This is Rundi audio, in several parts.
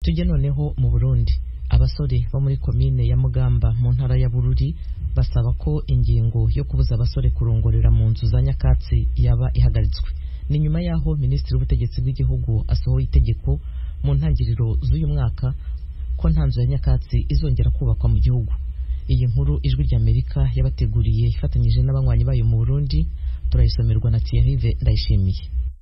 tujye noneho mu burundi abasore bo muri komine ya mugamba mu ntara ya bururi basaba ko ingingo yo kubuza abasore kurongorera mu nzu za nyakatsi yaba ihagaritswe ni nyuma y'aho minisitiri w'ubutegetsi bw'igihugu asohoye itegeko mu ntangiriro z'uyu mwaka ko nta nzu ya nyakatsi izongera kubakwa mu gihugu iyi nkuru ijwi ry'amerika yabateguriye ifatanyije n'abanywanyi bayo mu burundi turayisomerwa na thierry ndayishimiye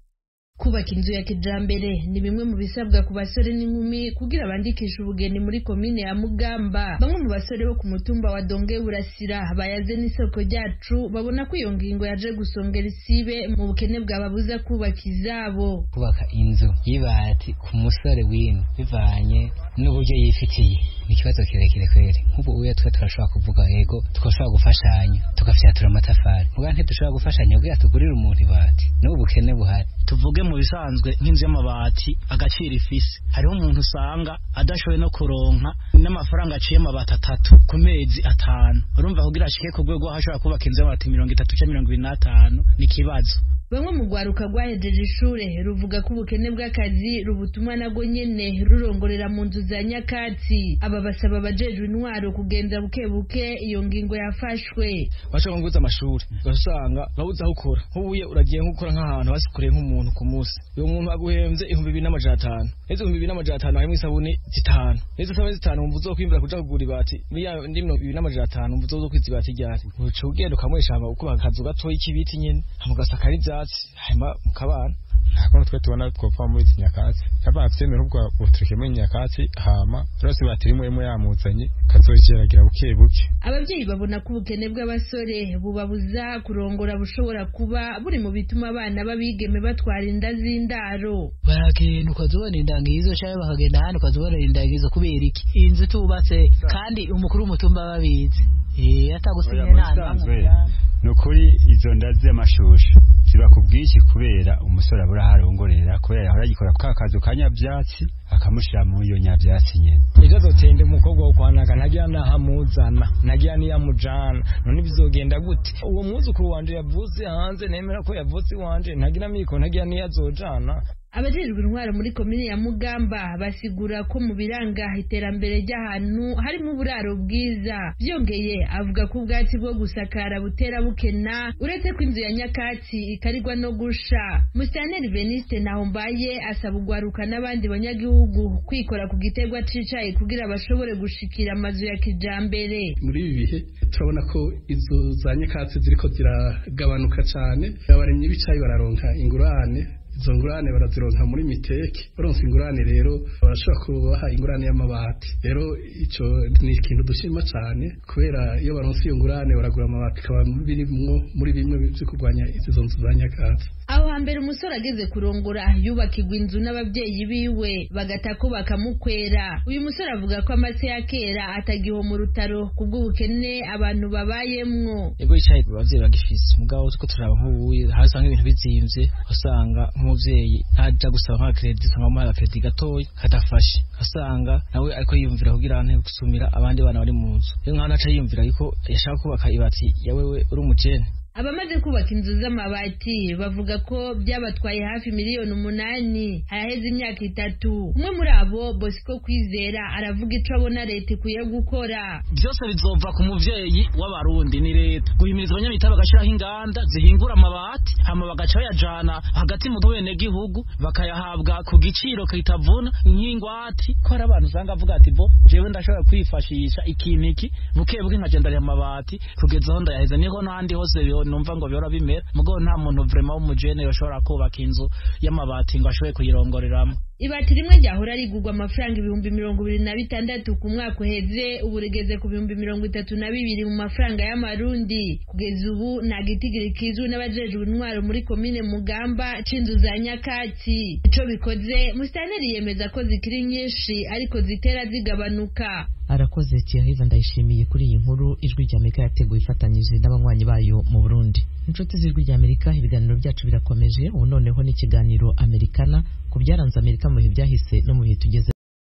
kubaka inzu ya kijambere ni bimwe mu bisabwa ku basore n'inkumi kugira bandikishe ubugeni muri komine ya mugamba bamwe mu basore bo ku mutumba wa donge burasira bayaze n'isoko ryacu babona ko iyo ngingo yaje gusongera isibe mu bukene bwababuza kubaka izabo kubaka inzu y'ibati ku musore w'ino bivanye n'uburyo yifitiye ni ikibazo kirekire kweri nk'ubu uya twe turashobora kuvuga yego tugashobora gufashanya tugafyatura amatafari muga ntidushobora gufashanya kugira tugurire umuntu ibati n'ubu bukene buhari tuvuge mu bisanzwe nk'inzu y'amabati agaciro ifise hariho umuntu usanga adashoboye no kuronka n'amafaranga aciye amabati atatu ku mezi atanu urumva kugira ashike ku rwego aho ashobora kubaka inzu y'amabati mirongo itatu cyangwa mirongo ibiri n'atanu ni ikibazo bamwe mu rwaruka rwahejeje ishure ruvuga ko ubukene bw'akazi rubutuma nago nyene rurongorera mu nzu za nyakatsi aba basaba abajejwe intwaro kugenza buke buke iyo ngingo yafashwe bashobora nguza amashuri ugasanga babuze aho ukora nk'ubuye uragiye nk'ukora nk'ahantu basikoreye nk'umuntu ku munsi uyo muntu aguhemvye ibihumbi bibiri n'amajana atanu n'izo ibihumbi bibiri n'amajana atanu harimwo isabuni zitanu n'izo sabuni zitanu wumva uzokwimbura kuja kugura ibati muri ya ndi mirongo ibiri n'amajana atanu wumva uzokwiza ibati ryari uca ugenda ukamwesha hama ukubaka akazu gatoyi k'ibiti nyene hama ugasakara ivyatsi hanyuma mukabana ntabwo twe tubona twopfa muri izi nyakatsi kaba avyemera ubwo butureke muri nyakatsi hama rose batiri imwe imwe yamuzanye kazogeragira buke buke ababyeyi babona ko ubukene bw'abasore bubabuza kurongora bushobora kuba buri mu bituma abana b'abigeme batwara inda z'indaro baragenda ukazubona indangizo cyangwa bakagenda ahandi ukazubona indangizo kubera iki inzu tubatse kandi umukuru w'umutumba babizi eh atagusinya nta ni ukuri izo nda z'amashusho ziba ku bwinshi kubera umusore abura harongorera kubera yahora yikora ka kazu ka nyabyatsi akamushyira muri iyo nyabyatsi nyene ejo azotenda umukobwa wo kwanaga ntagira nahamuzana ntagira niyamujana none bizogenda gute uwo mwuzukuru wanje yavutse hanze nemera ko yavutse iwanje ntagira miko ntagira niyazojana abajejwe intwaro muri komine ya mugamba basigura ko mu biranga iterambere ry'ahantu harimo uburaro bwiza byongeye avuga ko ubwatsi bwo gusakara butera bukena uretse ko inzu ya nyakatsi ikarirwa no gusha musitanteri veniste ntahombaye asaba ugwaruka n'abandi banyagihugu kwikora ku giterwa cicaye kugira bashobore gushikira amazu ya kijambere muri ibi bihe turabona ko inzu za nyakatsi ziriko ziragabanuka cane abaremyi b'icayi bararonka ingurane izo ngurane barazironka muri miteke baronse ingurane rero barashobora kubaha ingurane y'amabati rero ico ni ikintu dushima cane kubera iyo baronse iyo ngurane baragura amabati ikaba birimwo muri bimwe vyo kurwanya izo nzu za nyakatsi aho hambere umusore ageze kurongora yubakirwa inzu n'ababyeyi biwe bagata ko bakamukwera uyu musore avuga ko amase ya kera atagiho mu rutaro kubw'ubukene abantu babayemwo ego yicaye abavyeyi bagifise mugabo tuko turaba nk'ubuye hasanga ibintu bizimvye usanga nk'umuvyeyi ntaja gusaba nka credit usanga amuhaye credit gatoya kadafashe asanga nawe ariko yiyumvira kugira ante gusumira abandi bana bari mu nzu iyo nk'aho naca yiyumvira yuko yashaka kubaka ibati ya wewe uri umujene abamaze kubaka inzu z'amabati bavuga ko byabatwaye hafi miliyoni umunani haraheze imyaka itatu umwe muri abo bosco kwizera aravuga ico abona leta ikwiye gukora byose bizova ku muvyeyi w'abarundi ni leta guhimiriza abanyamita bagashiraho inganda zihingura amabati hama bagaca bayajana hagati mu benegihugu bakayahabwa ku giciro kitavuna nk'ingwati ko hari abantu usanga avuga ati bo jewe ndashobora kwifashisha ikintu iki buke buke nkagenda ariya amabati kugeza aho ndayaheza niho n'ahandi hose numva ngo bihora bimera mugabo nta muntu vrema w'umujene yoshobora kubaka inzu y'amabati ngo ashobore kuyirongoreramo ibati rimwe ryahora rigurwa amafaranga ibihumbi mirongo ibiri na bitandatu ku mwaka uheze ubu rigeze ku bihumbi mirongo itatu na bibiri mu mafaranga y'amarundi kugeza ubu nta gitigiri kizwi n'abajejwe intwaro muri komine mugamba c'inzu za nyakatsi ico bikoze musitanteri yemeza ko zikiri nyinshi ariko zitera zigabanuka arakoze Thierry ndayishimiye kuri iyi nkuru ijwi ry'Amerika yateguye ifatanyije n'abanywanyi bayo mu Burundi inshuti z'ijwi ry'Amerika ibiganiro byacu birakomeje ubu noneho n'ikiganiro Amerikana ku byaranze Amerika mu bihe byahise no mu bihe tugeze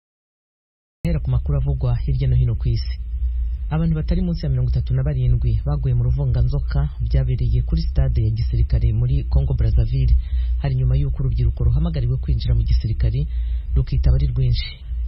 hera ku makuru avugwa hirya no hino ku isi abantu batari munsi ya mirongo itatu na barindwi baguye mu ruvunganzoka byabereye kuri stade ya gisirikare muri Congo Brazzaville hari nyuma y'uko urubyiruko ruhamagariwe kwinjira mu gisirikare rukitaba ari rwinshi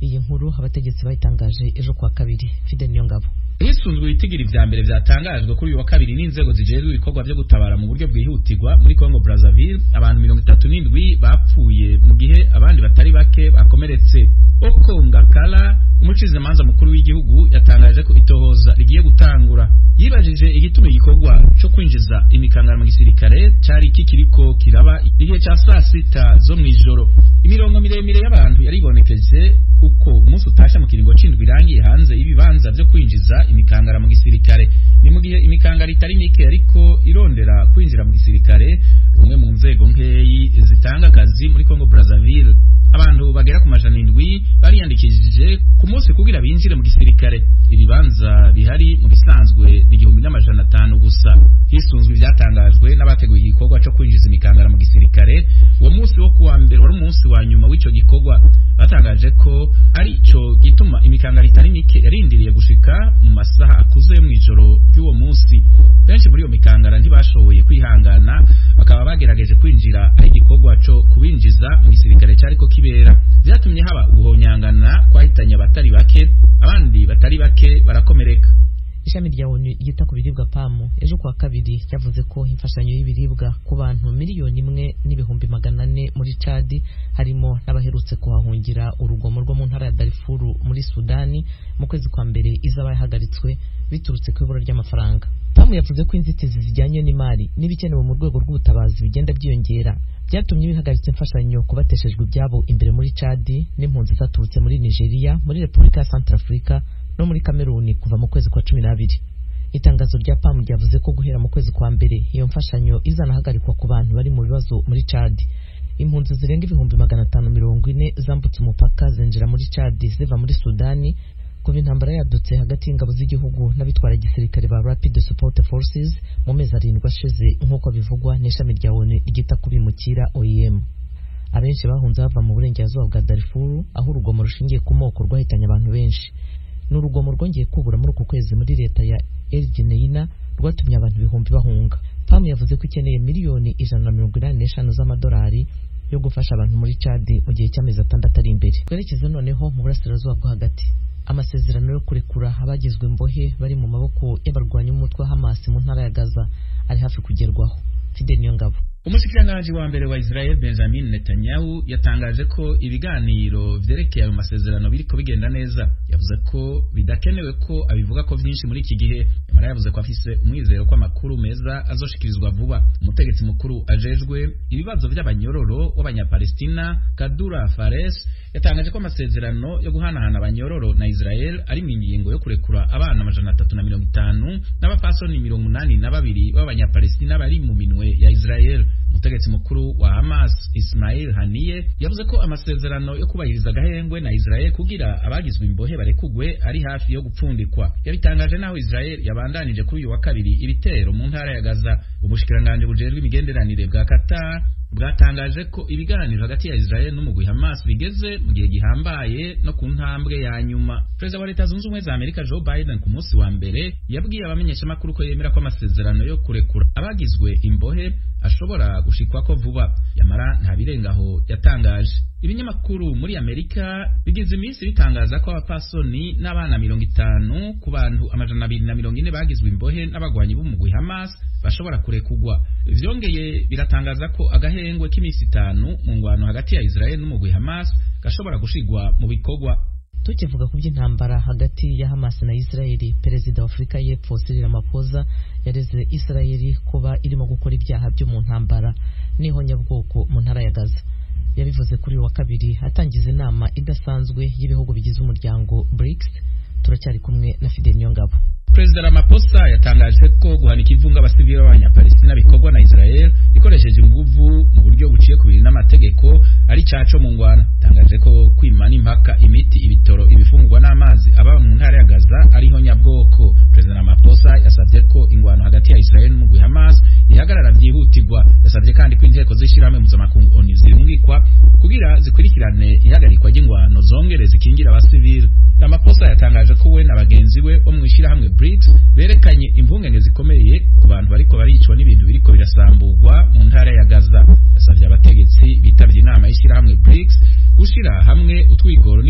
iyi nkuru abategetsi bayitangaje ejo kuwa kabiri fide niyongabo hisunzwe ibitigiri vya mbere vyatangajwe kuri uyu wa kabiri n'inzego zijejwe ibikorwa vyo gutabara mu buryo bwihutirwa muri Congo Brazzaville abantu mirongo itatu n'indwi bapfuye mu gihe abandi batari bake bakomeretse Okonga Kala umucizimanza mukuru w'igihugu yatangaje ko itohoza rigiye gutangura yibajije igituma igikorwa co kwinjiza imikangara mu gisirikare cari kikiriko kiraba igihe ca saa sita zo mw'ijoro imirongo miremire y'abantu yaribonekeje uko umunsi utasha mu kiringo c'indwi irangiye hanze y'ibibanza vyo kwinjiza imikangara mu gisirikare ni mu gihe imikangara itari mike ariko irondera kwinjira mu gisirikare rumwe mu nzego nkeyi zitanga akazi muri Congo Brazzaville abantu bagera ku majana indwi bariyandikishije ku munsi kugira binjire mu gisirikare ibibanza bihari mu bisanzwe ni igihumbi n'amajana atanu gusa hisunzwe ivyatangajwe n'abateguye igikorwa co kwinjiza imikangara mu gisirikare uwo munsi wo kuwa mbere wari umunsi wa nyuma w'ico gikorwa batangaje ko ari co gituma imikangara itari mike yarindiriye gushika mu masaha akuze mw'ijoro ry'uwo munsi benshi muri iyo mikangara ntibashoboye kwihangana bakaba bagerageje kwinjira aho igikorwa co kubinjiza mu gisirikare cariko kibera vyatumye haba uguhonyangana kwahitanye abatari bake abandi batari bake barakomereka ishami rya onu ryita ku biribwa pamu ejo kuwa kabiri ryavuze ko imfashanyo y'ibiribwa ku bantu miliyoni imwe n'ibihumbi magana ane muri cadi harimo n'abaherutse kuhahungira urugomo rwo mu ntara ya darifuru muri sudani mu kwezi kwa mbere izaba yahagaritswe biturutse ku ibura ry'amafaranga pamu yavuze ko inzitizi zijyanye n'imari n'ibikenewe mu rwego rw'ubutabazi bigenda byiyongera byatumye bihagaritse imfashanyo ku bateshejwe ibyabo imbere muri cadi n'impunzi zaturutse muri nigeria muri repubulika ya santarafurika no muri kameruni kuva mu kwezi kwa cumi n'abiri itangazo rya pamu ryavuze ko guhera mu kwezi kwa mbere iyo mfashanyo izanahagarikwa ku bantu bari mu bibazo muri cadi impunzi zirenga ibihumbi magana atanu mirongo ine zambutse umupaka zinjira muri cadi ziva muri sudani kuva intambara yadutse hagati y'ingabo z'igihugu n'abitwara gisirikare ba rapid support forces mu mezi arindwi ashize nk'uko bivugwa n'ishami rya onu ryita ku bimukira oem abenshi bahunze bava mu burengerazuba bwa darifuru aho urugomo rushingiye ku moko rwahitanye abantu benshi ni urugomo rwongeye kubura muri uku kwezi muri leta ya El Geneina rwatumye abantu ibihumbi bahunga pamu yavuze ko ikeneye miliyoni ijana na mirongo inani n'eshanu z'amadolari yo gufasha abantu muri cadi mu gihe cy'amezi atandatu ari imbere twerekeze noneho mu burasirazuba bwo hagati amasezerano yo kurekura abagizwe imbohe bari mu maboko y'abarwanyi b'umutwe wa hamasi mu ntara ya gaza ari hafi kugerwaho fide niyo ngabo umushikiranganji wa mbere wa Israel Benjamin Netanyahu yatangaje ko ibiganiro vyerekeye ayo masezerano biriko bigenda neza yavuze ko bidakenewe ko abivuga ko vyinshi muri iki gihe nyamara yavuze ko afise umwizero ko amakuru meza azoshikirizwa vuba umutegetsi mukuru ajejwe ibibazo vy'abanyororo w'abanyapalestina Kadura Fares yatangaje ko amasezerano yo guhanahana abanyororo na Israel ari mu ngingo yo kurekura abana amajana atatu na mirongo itanu n'abapasoni mirongo umunani na babiri b'abanyapalestina bari mu minwe ya Israel umutegetsi mukuru wa Hamas Ismail Haniye yavuze ko amasezerano yo kubahiriza agahengwe na Israel kugira abagizwe imbohe barekugwe ari hafi yo gupfundikwa yabitangaje naho Israel yabandanije kuri uyu wa kabiri ibitero mu ntara ya Gaza ubushikiranganje bujejwe imigenderanire bwa Qatar bwatangaje ko ibiganiro hagati ya Israel n'umugwi Hamas bigeze mu gihe gihambaye no ku ntambwe ya nyuma Perezida wa Leta Zunze Ubumwe za Amerika Joe Biden ku munsi wa mbere yabwiye abamenyeshamakuru ko yemera ko amasezerano yo kurekura abagizwe imbohe ashobora gushikwako vuba yamara nta birengaho yatangaje ibinyamakuru muri Amerika bigize iminsi bitangaza ko abapasoni n'abana mirongo itanu ku bantu amajana abiri na mirongo ine bagizwe imbohe n'abagwanyi b'umugwi Hamas bashobora kurekugwa vyongeye biratangaza ko agahengwe k'iminsi itanu mu ngwano hagati ya Israel n'umugwi Hamas gashobora gushigwa mu bikorwa tukivuga ku by'intambara hagati ya Hamas na Israeli perezida wa Afurika y'Epfo Cyril Ramaphosa yareze Israeli kuba irimo gukora ibyaha byo mu ntambara n'ihonyabwoko mu ntara ya Gaza yabivuze kuri wa kabiri atangiza inama idasanzwe y'ibihugu bigize umuryango BRICS turacyari kumwe na Fidel Niyongabo Perezida Ramaphosa yatangaje ko guhanika ivunga abasivili b'abanyapalestina bikorwa na Israel ikoresheje inguvu mu buryo buciye ku bintu n'amategeko ari caco mu ngwana yatangaje ko kwimana impaka imiti ibitoro ibifungurwa n'amazi aba mu ntara ya Gaza ariho nyabwoko Perezida Ramaphosa yasavye ko ingwano hagati ya Israel n'umugwi Hamas ihagarara vyihutirwa yasavye kandi ko inteko z'ishirahamwe mpuzamakungu ONU zirungikwa kugira zikurikirane ihagarikwa ry'ingwano zongere zikingira abasivili Ramaphosa yatangaje ko we na bagenzi we bo mu ishirahamwe BRICS berekanye impungenge zikomeye ku bantu bariko baricwa n'ibintu biriko birasamburwa mu ntara ya Gaza yasavye abategetsi bitavye inama y'ishirahamwe BRICS gushira hamwe utwigoro n'inguvu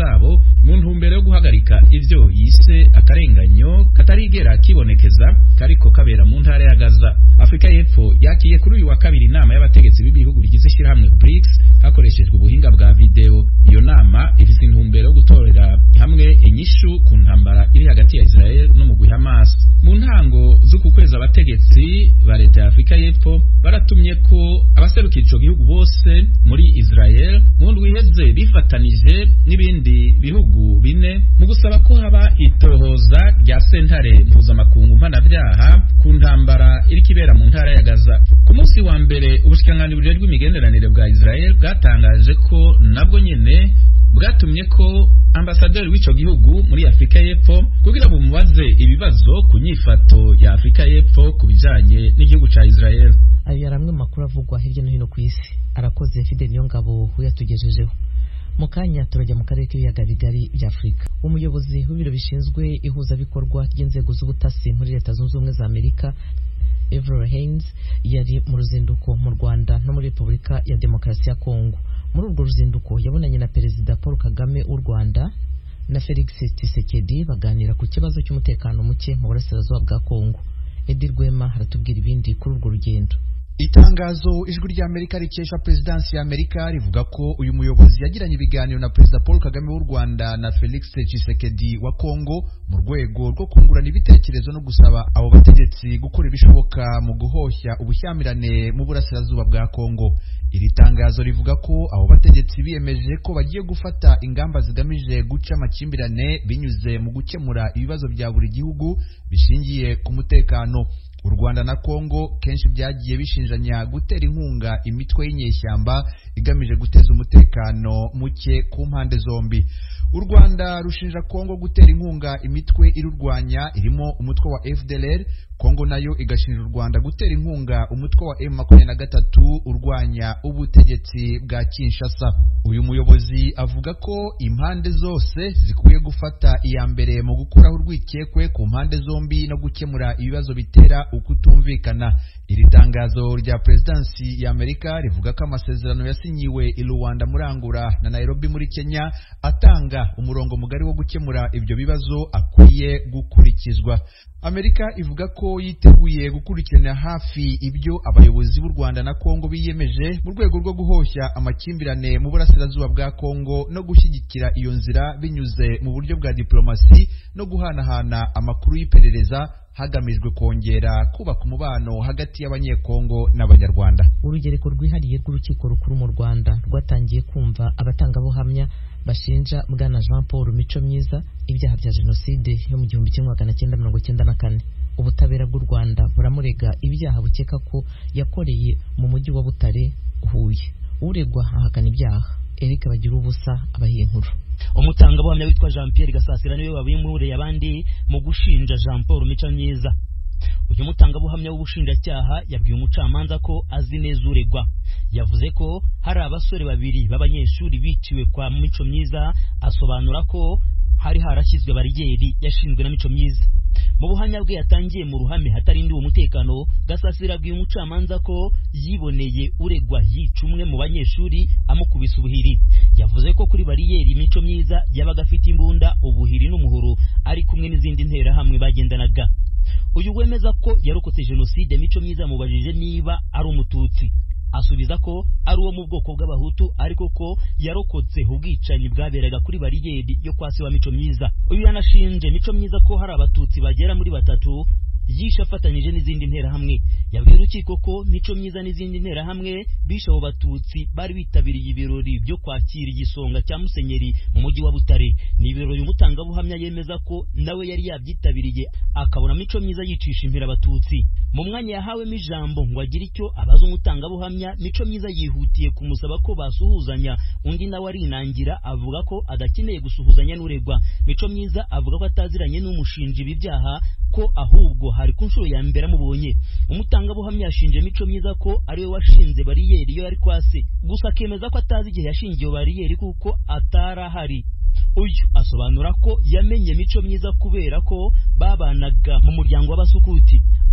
zabo mu ntumbero yo guhagarika ivyo yise akarenganyo katarigera kibonekeza kariko kabera mu ntara ya Gaza Afrika y'Epfo yakiye kuri uyu wa kabiri inama y'abategetsi b'ibihugu bigize ishyirahamwe BRICS hakoreshejwe ubuhinga bwa video iyo nama ifise intumbero yo gutorera hamwe inyishu ku ntambara iri hagati ya Israel n'umugwi Hamas mu ntango z'uku kwezi abategetsi ba leta ya Afrika y'Epfo baratumye ko abaserukira ico gihugu bose muri Israel mu ndwi iheze bifatanije n'ibindi bihugu bine mu gusaba ko haba itohoza rya sentare mpuzamakungu mpanavyaha ku ntambara iriko ibera mu ntara ya Gaza ku munsi wa mbere ubushikiranganji bujejwe imigenderanire bwa Israel bwatangaje ko nabwo nyene bwatumye ko ambasaderi w'ico gihugu muri Afrika y'Epfo kugira bumubaze ibibazo ku nyifato ya Afrika y'Epfo ku bijanye n'igihugu ca Israel ayo yari amwe mu makuru avugwa hirya no hino ku isi arakoze Fidel Niyongabo uyatugejejeho mu kanya turajya mu karere k'ibiyaga bigari bya Afurika umuyobozi w'ibiro bishinzwe ihuzabikorwa ry'inzego z'ubutasi muri leta zunze ubumwe za Amerika Avril Haines yari mu ruzinduko mu Rwanda no muri Repubulika ya Demokarasi ya Kongo muri urwo ruzinduko yabonanye na Perezida Paul Kagame w'u Rwanda na Felix Tshisekedi baganira ku kibazo cy'umutekano muke mu burasirazuba bwa Kongo Edi Rwema haratubwira ibindi kuri urwo rugendo itangazo ijwi ry'amerika rikesha perezidansi y'amerika rivuga ko uyu muyobozi yagiranye ibiganiro na perezida paul kagame w'u rwanda na felix tshisekedi wa kongo mu rwego rwo kungurana ibitekerezo no gusaba abo bategetsi gukora ibishoboka mu guhoshya ubushyamirane mu burasirazuba bwa kongo iri tangazo rivuga ko abo bategetsi biyemeje ko bagiye gufata ingamba zigamije guca amakimbirane binyuze mu gukemura ibibazo bya buri gihugu bishingiye ku mutekano u Rwanda na Kongo kenshi byagiye bishinjanya gutera inkunga imitwe y'inyeshyamba igamije guteza umutekano muke ku mpande zombi u Rwanda rushinja Kongo gutera inkunga imitwe irurwanya irimo umutwe wa FDLR Kongo nayo igashinja u Rwanda gutera inkunga umutwe wa M23 urwanya ubutegetsi bwa Kinshasa uyu muyobozi avuga ko impande zose zikwiye gufata iya mbere mu gukuraho urwikekwe ku mpande zombi no gukemura ibibazo bitera ukutumvikana iri tangazo rya perezidansi ya Amerika rivuga ko amasezerano yasinyiwe i Rwanda muri Angola na Nairobi muri Kenya atanga umurongo mugari wo gukemura ibyo bibazo akwiye gukurikizwa Amerika ivuga ko yiteguye gukurikirana hafi ibyo abayobozi b'u Rwanda na Kongo biyemeje mu rwego rwo guhoshya amakimbirane mu burasirazuba bwa Kongo no gushyigikira iyo nzira binyuze mu buryo bwa diplomasi no guhanahana amakuru y'iperereza hagamijwe kongera kubaka umubano hagati y'abanyekongo n'abanyarwanda urugereko rwihariye rw'urukiko rukuru mu Rwanda rwatangiye kumva abatangabuhamya bashinja bwana Jean Paul Mico Myiza ibyaha bya jenoside yo mu gihumbi kimwe magana cyenda mirongo cyenda na kane ubutabera bw'u Rwanda buramurega ibyaha bukeka ko yakoreye mu mujyi wa Butare Huye uregwa ahakana ibyaha Eric bagira ubusa abahiye inkuru umutangabuhamya witwa Jean Pierre Gasasira niwe wabimuriye abandi mu gushinja Jean Paul Mico Myiza uyu mutangabuhamya w'ubushinjacyaha yabwiye umucamanza ko azi neza uregwa yavuze ko hari abasore babiri b'abanyeshuri biciwe kwa Mico Myiza asobanura ko hari harashyizwe bariyeri yashinzwe na Mico Myiza mu buhamya bwe yatangiye mu ruhame hatarindiwe umutekano gasasira abwiye umucamanza ko yiboneye uregwa yica umwe mu banyeshuri amukubise ubuhiri yavuze ko kuri bariyeri mico myiza yabaga afite imbunda ubuhiri n'umuhoro ari kumwe n'izindi nterahamwe bagendanaga uyu wemeza ko yarokotse jenoside mico myiza yamubajije niba ari umututsi asubiza ko ari uwo mu bwoko bw'abahutu ariko ko yarokotse ubwicanyi bwaberaga kuri bariyeri yo kwa se wa mico myiza uyu yanashinje mico myiza ko hari abatutsi bagera muri batatu yishe afatanyije n'izindi nterahamwe yabwiye urukiko ko mico myiza n'izindi nterahamwe bishe abo batutsi bari bitabiriye ibirori byo kwakira igisonga cya musenyeri mu mujyi wa butare ni ibirori umutangabuhamya yemeza ko nawe yari yabyitabiriye akabona mico myiza yicisha impira abatutsi mu mwanya yahawemo ijambo ngo agire icyo abaza umutangabuhamya mico myiza yihutiye kumusaba ko basuhuzanya undi nawe arinangira avuga ko adakeneye gusuhuzanya n'uregwa mico myiza avuga ko ataziranye n'umushinja ibi byaha ko ahubwo hari ku nshuro ya mbere amubonye umutangabuhamya yashinje mico myiza ko ariwe washinze bariyeri iyo yari kwase gusa akemeza ko atazi igihe yashingiye bariyeri kuko atari ahari uyu asobanura ko yamenye mico myiza kubera ko babanaga mu muryango w'abasukuti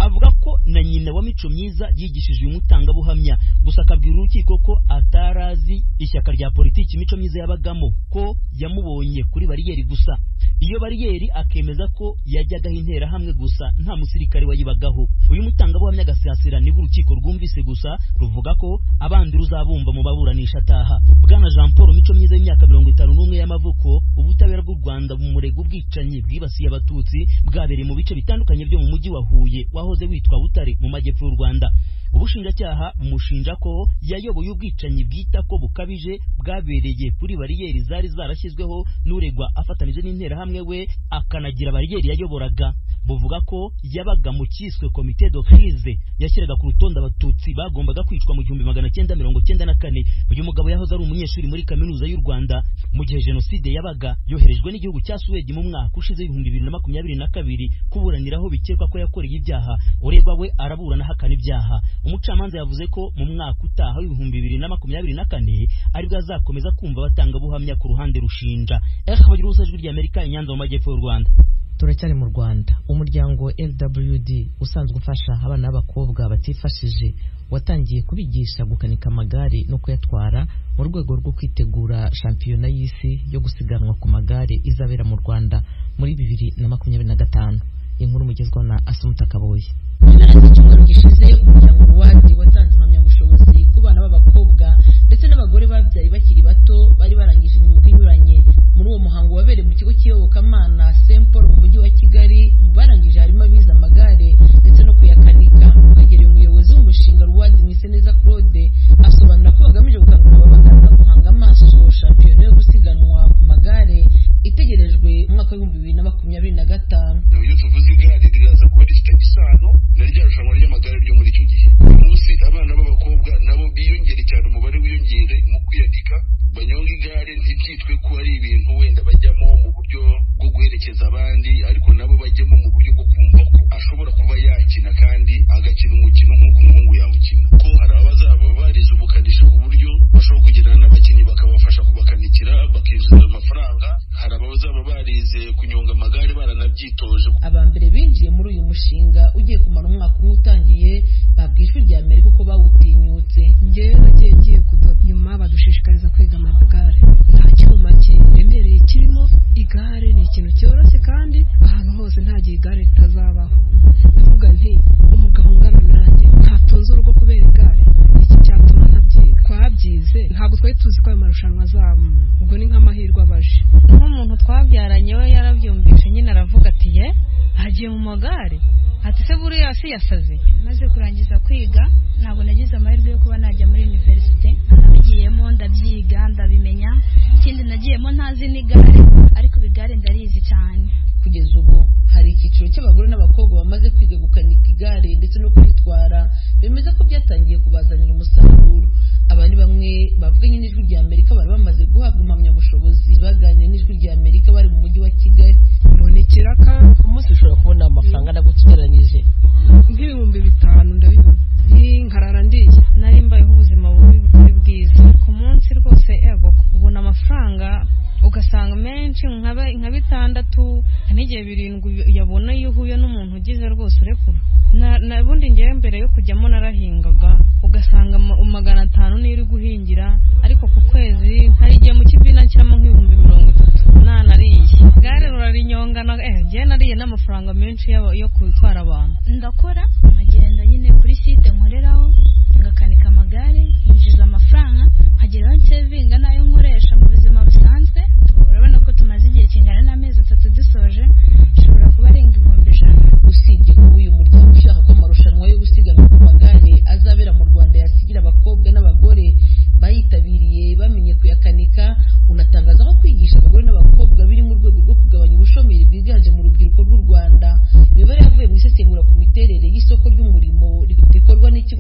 avuga ko na nyina wa mico myiza yigishije uyu mutangabuhamya gusa akabwira urukiko ko atarazi ishyaka rya politiki mico myiza yabagamo ko yamubonye kuri bariyeri gusa iyo bariyeri akemeza ko yajyagaho interahamwe gusa nta musirikare wayibagaho uyu mutangabuhamya agasasira niba urukiko rwumvise gusa ruvuga ko abandi ruzabumva mu baburanisha ataha bwana jean paul mico myiza y'imyaka mirongo itanu n'umwe y'amavuko ubutabera bw'u rwanda bumurega ubwicanyi bwibasiye abatutsi bwabereye mu bice bitandukanye byo mu mujyi wa huye wahoze witwa butare mu majyepfo y'u rwanda ubushinjacyaha bumushinja ko yayoboye ubwicanyi bwita ko bukabije bwabereye kuri bariyeri zari zarashyizweho n'uregwa afatanije n'interahamwe we akanagira bariyeri yayoboraga buvuga ko yabaga mu cyiswe komite de crise yashyiraga ku rutonde abatutsi bagombaga kwicwa mu gihumbi magana cyenda mirongo cyenda na kane uyu mugabo yahoze ari umunyeshuri muri kaminuza y'u rwanda mu gihe jenoside yabaga yoherejwe n'igihugu cya suwedi mu mwaka ushize ibihumbi bibiri na makumyabiri na kabiri kuburaniraho bikekwa ko yakoreye ibyaha uregwa we araburana ahakana ibyaha umucamanza yavuze ko mu mwaka utaha w'ibihumbi bibiri na makumyabiri na kane aribwo azakomeza kumva abatangabuhamya ku ruhande rushinja eka bagira ubusa ijwi ry'amerika inyanza mu majyepfo y'u rwanda turacyari mu rwanda umuryango lwd usanzwe ufasha abana b'abakobwa batifashije watangiye kubigisha gukanika amagare no kuyatwara mu rwego rwo kwitegura shampiyona y'isi yo gusiganwa ku magare izabera mu rwanda muri bibiri na makumyabiri na gatanu inkuru mugezwaho na asumuta kaboye mu mpera z'icyumweru gishize umuryango ruwadi watanze impamyabushobozi ku bana b'abakobwa ndetse n'abagore babyaye bakiri bato bari barangije imyuga inyuranye muri uwo muhango wabereye mu kigo cy'iyobokamana st paul mu mujyi wa kigali mu barangije harimo abize amagare ndetse no kuyakanika twegereye umuyobozi w'umushinga ruwadi mwiseneza claude asobanura ko bagamije gukangurira ababagana guhanga amaso shampiyona yo gusiganwa ku magare itegerejwe mu mwaka w'ibihumbi bibiri na makumyabiri na gatanu iyo tuvuze igare riraza kuba rifite isano na rya rushanwa ry'amagare ryo muri icyo gihe uyu munsi abana b'abakobwa nabo biyongere cyane umubare wiyongere mu kwiyandika banyonga igare ntibyitwe ko ari ibintu wenda bajyamo mu buryo bwo guherekeza abandi ariko nabo bajyamo mu buryo bwo kumva ko ashobora kuba yakina kandi agakina umukino nk'uko umuhungu yawukina ko hari abazaba barize ubukanishi ku buryo bashobora kugendana n'abakinnyi bakabafasha kubakanikira bakinjiza amafaranga hari abazaba barize kunyonga amagare baranabyitoje aba mbere binjiye muri uyu mushinga ugiye kumara umwaka umwe utangiye babwiye ijwi rya amerika uko bawutinyutse njyewe nagiye ngiye kudoda nyuma badushishikariza kwiga amagare nta cyuma kiremereye kirimo igare ni ikintu cyoroshye kandi ahantu hose nta gihe igare ritazabaho ndavuga nti umugabo ungana nanjye ntatunze urugo kubera igare iki cyatuma ntabyiga twabyize ntabwo twari tuzi ko ayo marushanwa azaba ubwo ni nk'amahirwe abaje nk'umuntu twabyaranye we yarabyumvise nyine aravuga ati ye agiye mu magare ati se buriya si yasaze maze kurangiza kwiga ntabwo nagize amahirwe yo kuba najya muri univerisite nabigiyemo ndabyiga ndabimenya ikindi nagiyemo ntazi n'igare ariko igare ndarizi cyane kugeza ubu hari icyiciro cy'abagore n'abakobwa bamaze kwiga gukanika igare ndetse no kuritwara bemeza ko byatangiye kubazanira umusaruro aba ni bamwe bavuganye n'ijwi rya amerika bari bamaze guhabwa impamyabushobozi baganiriye n'ijwi rya amerika bari mu mujyi wa kigali mbona ikiraka ku munsi ushobora kubona amafaranga nabwo ugereranyije nk'ibihumbi bitanu ndabibona nkarara ndiye nari mbayeho ubuzima bubi butari bwiza ku munsi rwose ego ubona amafaranga ugasanga menshi nka bitandatu n'igihe birindwi yabona iyo uhuye n'umuntu ugize rwose urekura ubundi ngewe mbere yo kujyamo narahingaga ugasanga magana atanu niyo uri guhingira ariko ku kwezi hari igihe mu kibina nshyiramo nk'ibihumbi mirongo itatu nanariye igare rurarinyongana eh ngewe nariye n'amafaranga menshi yo gutwara abantu ndakora nkagenda nyine kuri site nkoreraho ngakanika amagare nkinjiza amafaranga nkageraho nsevinga n'ayo nkoresha mu buzima busanzwe urabona ko tumaze igihe kingana n'amezi atatu dusoje ushobora kuba arenga ibihumbi ijana usibye kuba uyu muryango ushaka ko amarushanwa yo gusiganwa ku magare azabera mu rwanda yasigira abakobwa n'abagore bayitabiriye bamenye kuyakanika unatangaza ko kwigisha abagore n'abakobwa biri mu rwego rwo kugabanya ubushomeri bwiganje mu rubyiruko rw'u rwanda imibare yavuye mu isesengura ku miterere y'isoko ry'umurimo rikorwa n'ikigo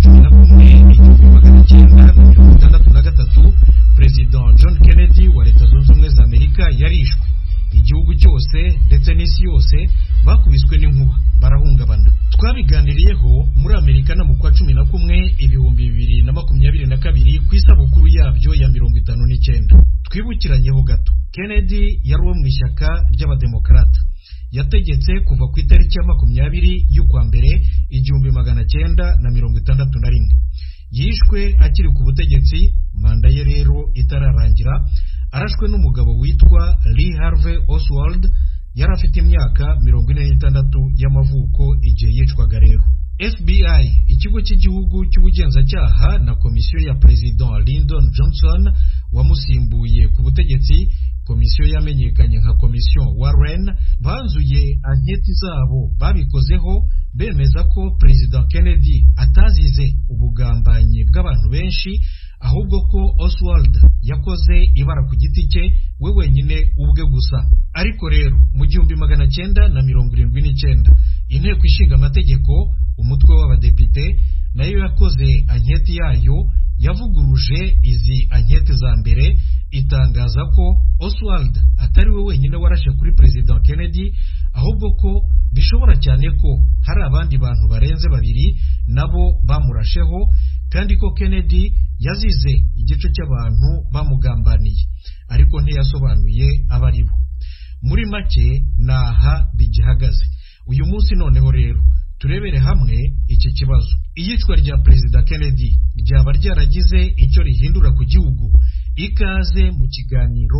cumi na kumwe igihumbi magana cyenda na mirongo itandatu na gatatu perezida john kennedy wa leta zunze ubumwe za amerika yarishwe igihugu cyose ndetse n'isi yose bakubiswe n'inkuba barahungabana twabiganiriyeho muri amerika na mu kwa cumi na kumwe ibihumbi bibiri na makumyabiri na kabiri ku isabukuru yabyo ya mirongo itanu n'icyenda twibukiranyeho gato kennedy yari uwo mu ishyaka ry'abademokarata yategetse kuva ku itariki ya makumyabiri y'ukwa mbere igihumbi magana cyenda na mirongo itandatu na rimwe yishwe akiri ku butegetsi manda ye rero itararangira arashwe n'umugabo witwa lee harvey oswald yari afite imyaka mirongo ine n'itandatu y'amavuko igihe yicwaga rero fbi ikigo cy'igihugu cy'ubugenzacyaha na komisiyo ya perezida lyndon johnson wamusimbuye ku butegetsi komisiyo yamenyekanye nka komisiyo warren banzuye anketi zabo babikozeho bemeza ko perezida kennedy atazize ubugambanyi bw'abantu benshi ahubwo ko oswald yakoze ibara ku giti cye we wenyine ubwe gusa ariko rero mu gihumbi magana cyenda na mirongo irindwi n'icyenda inteko ishinga amategeko umutwe w'abadepite nayo yakoze anketi yayo yavuguruje izi anketi za mbere itangaza ko oswald atari we wenyine warashe kuri perezida kennedy ahubwo ko bishobora cyane ko hari abandi bantu barenze babiri nabo bamurasheho kandi ko kennedy yazize igice cy'abantu bamugambaniye ariko ntiyasobanuye abo ari bo muri make ni aha bigihagaze uyu munsi noneho rero turebere hamwe iki kibazo iyicwa rya perezida kennedy ryaba ryaragize icyo rihindura ku gihugu ikaze mu kiganiro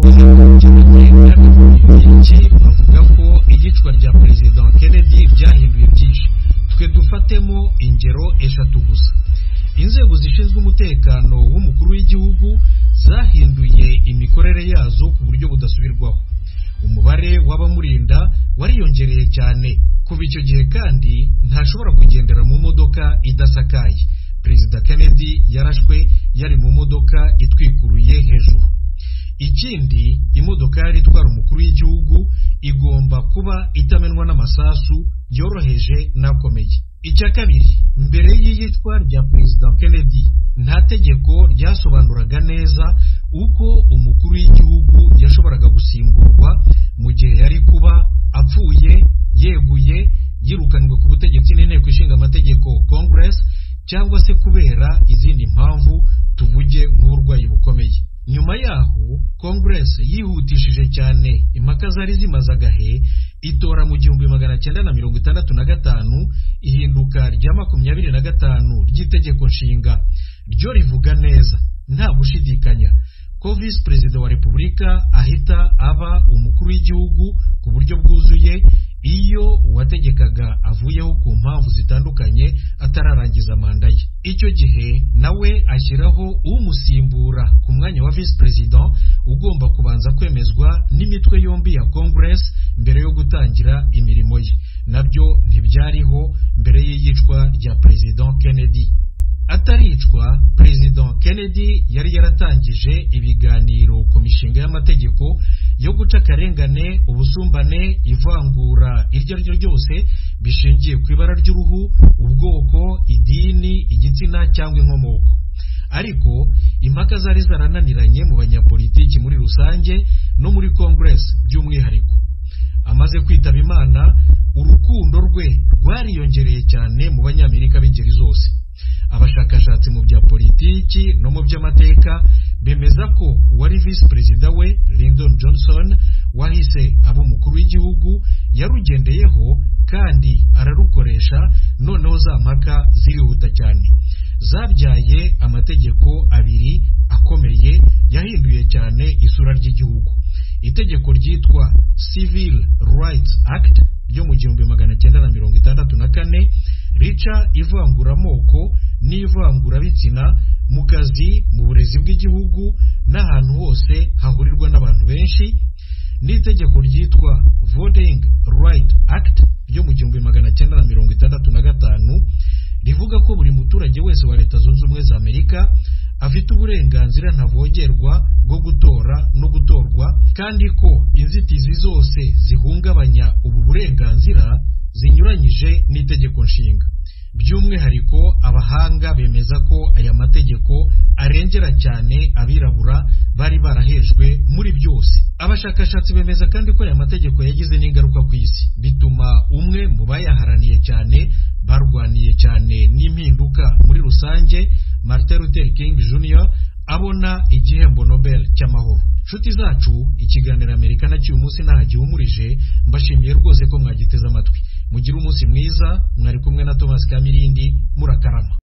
iki bavuga ko iyicwa rya perezida kennedy ryahinduye byinshi twe dufatemo ingero eshatu gusa inzego zishinzwe umutekano w'umukuru w'igihugu zahinduye imikorere yazo ku buryo budasubirwaho umubare w'abamurinda wariyongereye cyane kuva icyo gihe kandi ntashobora kugendera mu modoka idasakaye perezida kennedy yarashwe yari mu modoka itwikuruye hejuru ikindi imodoka yari itwara umukuru w'igihugu igomba kuba itamenwa n'amasasu yoroheje n'akomeye icya kabiri mbere y'iyicwa rya perezida kennedy nta tegeko ryasobanuraga neza uko umukuru w'igihugu yashoboraga gusimburwa mu gihe yari kuba apfuye yeguye yirukanwe ku butegetsi n'inteko ishinga amategeko congress cyangwa se kubera izindi mpamvu tuvuge nk'uburwayi bukomeye nyuma yaho congress yihutishije cyane impaka zari zimaze agahe itora mu gihumbi magana cyenda na mirongo itandatu na gatanu ihinduka rya makumyabiri na gatanu ry'itegeko nshinga ryo rivuga neza nta gushidikanya ko visi perezida wa repubulika ahita aba umukuru w'igihugu ku buryo bwuzuye iyo uwategekaga avuyeho ku mpamvu zitandukanye atararangiza manda ye icyo gihe nawe ashyiraho umusimbura ku mwanya wa visi perezida ugomba kubanza kwemezwa n'imitwe yombi ya congress mbere yo gutangira imirimo ye nabyo ntibyariho mbere y'iyicwa rya perezida kennedy ataricwa perezida kennedy yari yaratangije ibiganiro ku mishinga y'amategeko yo guca akarengane ubusumbane ivangura iryo ari ryo ryose bishingiye ku ibara ry'uruhu ubwoko idini igitsina cyangwa inkomoko ariko impaka zari zarananiranye mu banyapolitiki muri rusange no muri congress by'umwihariko amaze kwitaba imana urukundo rwe rwariyongereye cyane mu banyamerika b'ingeri zose abashakashatsi mu bya politiki no mu by'amateka bemeza ko uwari visi perezida we lyndon johnson wahise aba umukuru w'igihugu yarugendeyeho kandi ararukoresha noneho za mpaka zirihuta cyane zabyaye amategeko abiri akomeye yahinduye cyane isura ry'igihugu itegeko ryitwa civil rights act ryo mu gihumbi magana cyenda na mirongo itandatu na kane rica ivanguramoko n'ivangurabitsina mu kazi mu burezi bw'igihugu n'ahantu hose hahurirwa n'abantu benshi n'itegeko ryitwa voting right act ryo mu gihumbi magana cyenda na mirongo itandatu na gatanu rivuga ko buri muturage wese wa leta zunze ubumwe za amerika afite uburenganzira ntavogerwa bwo gutora no gutorwa kandi ko inzitizi zose zihungabanya ubu burenganzira zinyuranyije n'itegeko nshinga by'umwihariko abahanga bemeza ko aya mategeko arengera cyane abirabura bari barahejwe muri byose abashakashatsi bemeza kandi ko aya mategeko yagize n'ingaruka ku isi bituma umwe mu bayaharaniye cyane barwaniye cyane n'impinduka muri rusange Martin Luther King Jr abona igihembo Nobel cy'amahoro nshuti zacu ikiganiro amerika na cy'uyu munsi ntaho gihumurije mbashimiye rwose ko mwagiteze amatwi mugire umunsi mwiza mwari kumwe na thomas kamirindi murakarama